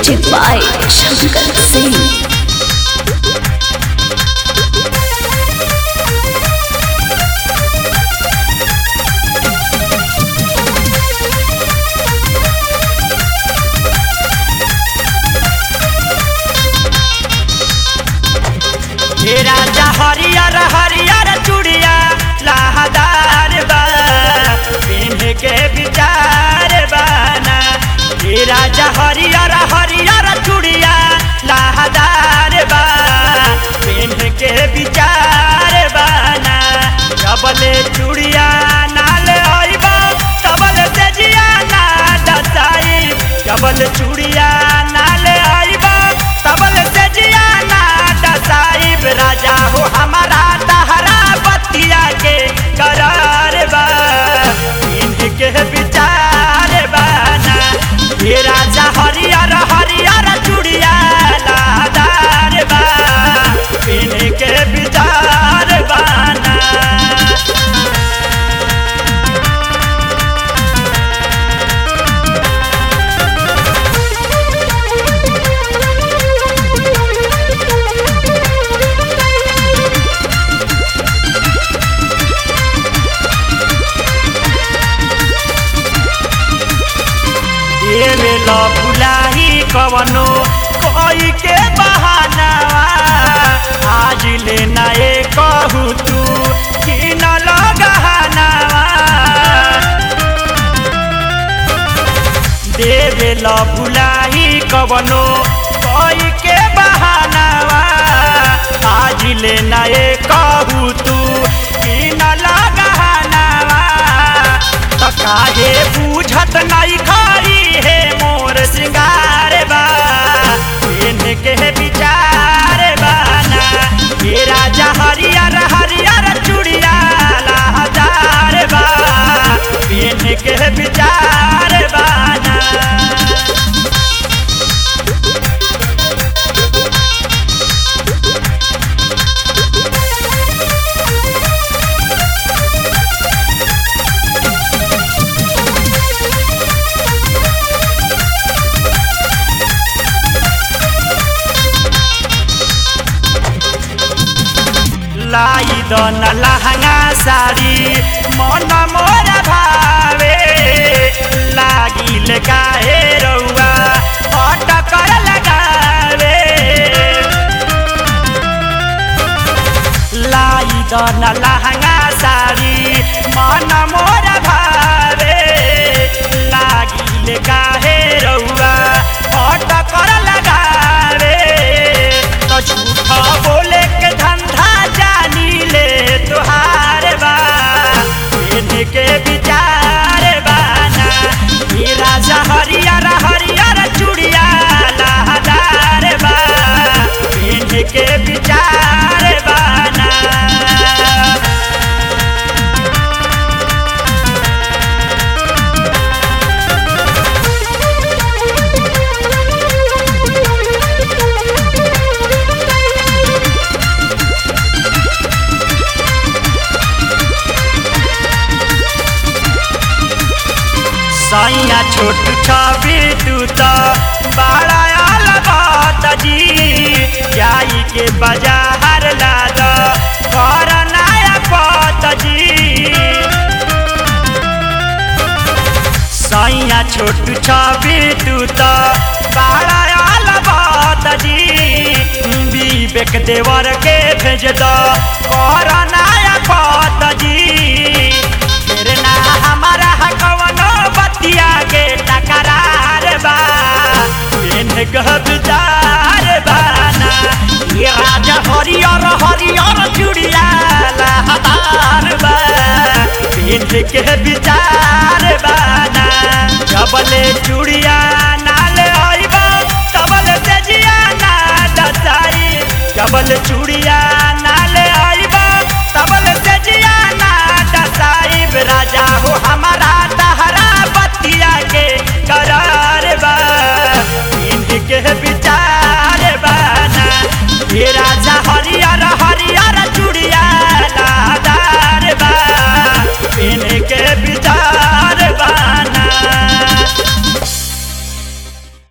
Music by Shankar Singh. हे राजा हरियर हरियर चूड़िया लहदार बा पिन्ह के विचार बाना हे राजा हरियर हरियर चूड़िया लहदार बा पिन्ह के विचार बाना जबले चूड़िया नाल आइबा तबल से जिया ना दसाई जबल चूड़िया नाल आइबा तबल से जिया ना दसाइब राजा हो हमारा तहरा बतिया के करार बा इनके विचार बाना ये राजा हरियर हरियर चूड़िया लादार बा इनके विचार बाना देवे ल बुलाही कवनो कोई के बहानावा आज ले नए कहू तू कि न लगहानावा देवे ल बुलाही कवनो कोई के बहानावा आज ले नए कहू तू कि न लगहानावा त काहे बूझत नहीं खाई है मोर श्रृंगार बा इनके विचार बाना ये राजा हरियर हरियर चूड़िया लहदार बा इनके विचार बाना लाई दन लहंगा साड़ी मन मोर भावे लागिल काहे रउआ अटकर लगावे लाई दन लहंगा साड़ी मन मोर भावे लागिल काहे रउआ अटकर लगावे तो झूठा बोले के धंधा जानी ले तुहार बा इनके विचार बाना ये राजा हरियर हरियर चूड़िया लहदार बा इनके विचार बाना सैया छोट छवि तू तो बड़ा अलबात जी जाई के बाजार लाद कर नया पत जी सैया छोट छवि तू तो बड़ा अलबात जी विवेक देवर के भेज दो कर नया पत जी फिर ना हमारा कवनो बतिया के टकरार बा इन गहदार बाना ये राजा हरियर हरियर चूड़िया लहदार बा इनके विचार बाना जबले चूड़िया नाल आइबा तबल से जिया ना दसाई जबल चूड़िया